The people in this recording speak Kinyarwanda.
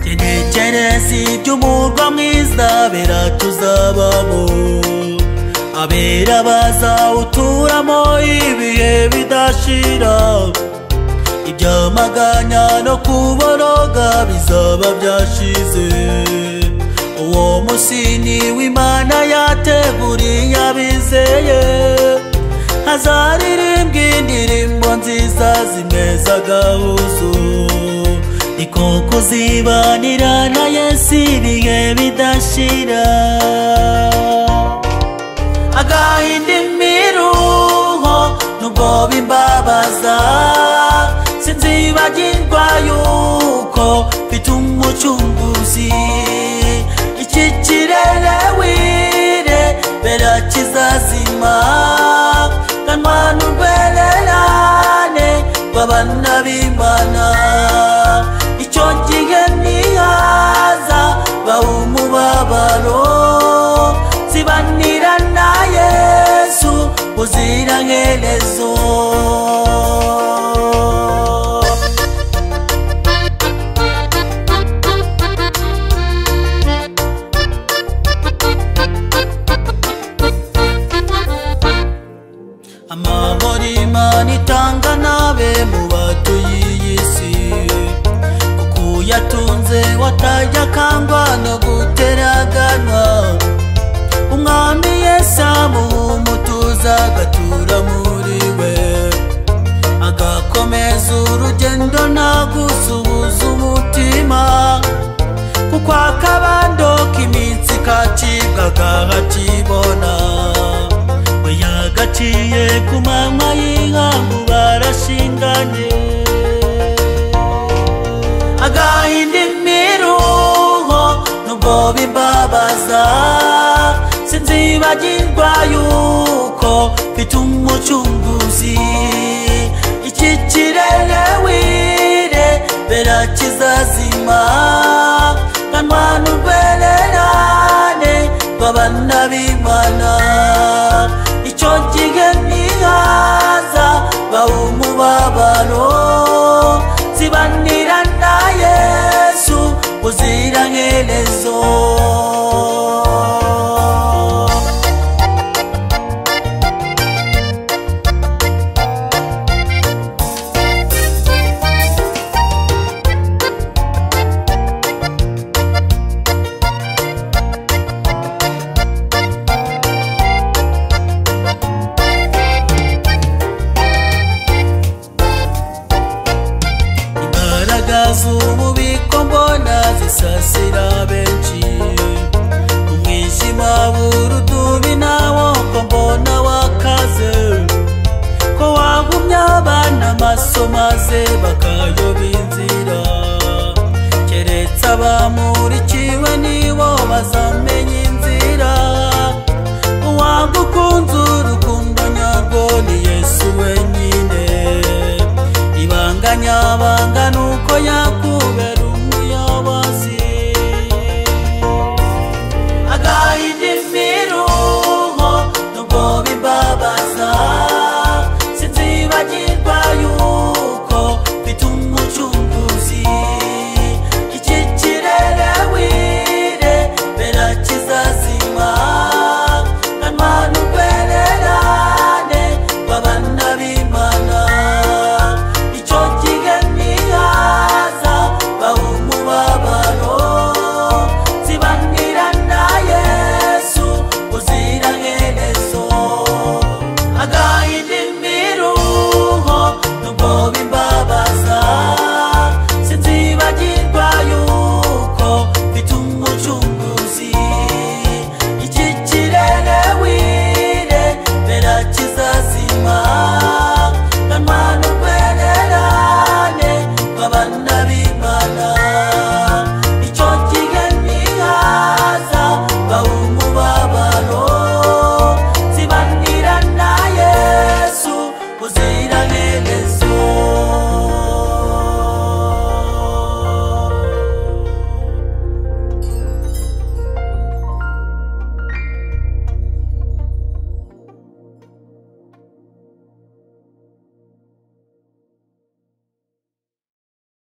Tenecereszi gyomorga mwiza biratuzabamu abera bazawuturamo ibihe bidashira ibyamaganya no kuboroga bizaba byashize uwo munsi ni w'imana yateguriye abizeye hazaririmbwa indirimbo nziza zimeza agahuzo niko kuzibanira na yesu ibihe bidashira agahinda imiruho nubwo bimbabaza sinzibagirwa yuko mfite umucunguzi iki kirere wire bera kizazima kanwana urwererane rw'abana b'imana icyo gihe ntihaza baha umubabaro zibanira na yesu buziraherezo amahoro imana itanga nabe mu batuye iyi si kuko uyatunze watajya akangwa no guteraganwa umwami yesu amuha umutuzo agatura muri we agakomeza urugendo ntagusuhuza umutima kuko akabando k'iminsi kacibwa agahakibona we yagaciye ku manywa y'inkangu barashinganye agahinda imiruho nubwo bimbabaza sinzibagirwa yuko mfite umucunguzi iki kirere wire bera kizazima kanwana urwererane rw'abana b'imana icyo gihe ntihaza baha umubabaro zibanira na yesu buziraherezo imbaraga z'ububiko mbona zisasira benshi umwijima w'urudubi nawo ko mbona wakaze ko wagumya abana amaso maze bakayoba inzira keretse abamurikiwe nibo bazame